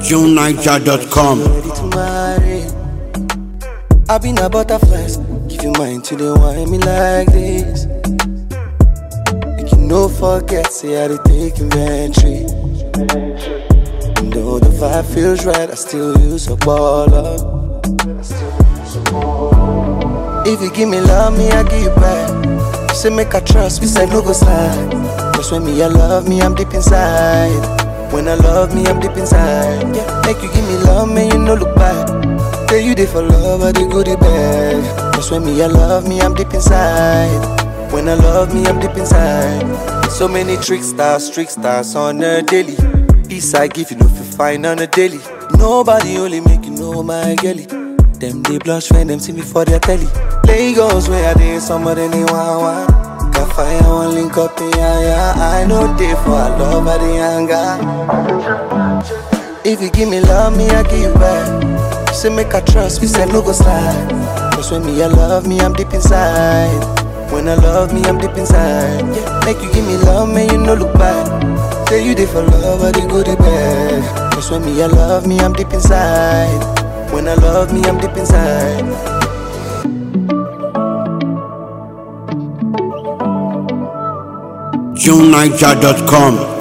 JuneNiger.com. Ready to marry. I been a butterflies. Give you mine till they want me like this. Make you no forget, say I did take inventory. And though the vibe feels right, I still use a baller. If you give me love, me I give you back. Say make I trust, we say no go slide. Cause when me I love me, I'm deep inside. When I love me, I'm deep inside. Yeah, make you give me love, man, you no look back. Tell you they for love, I they go the bad. Cause when me I love me, I'm deep inside. When I love me, I'm deep inside. So many tricksters, tricksters on a daily. Peace I give you, no feel fine on a daily. Nobody only make you know my girlie. Them they blush when them see me for their telly. Lagos where I did some of them they want want. Got fire one link up in yeah, yeah. I know they for I love by the anger. If you give me love, me I give you back. Say make I trust, we say no go slide. Cause when me I love me, I'm deep inside. When I love me, I'm deep inside. Yeah, make you give me love, man, you no look back. Tell you they for love, I they go the bad. Cause when me I love me, I'm deep inside. When I love me, I'm deep inside. JuneNiger.com.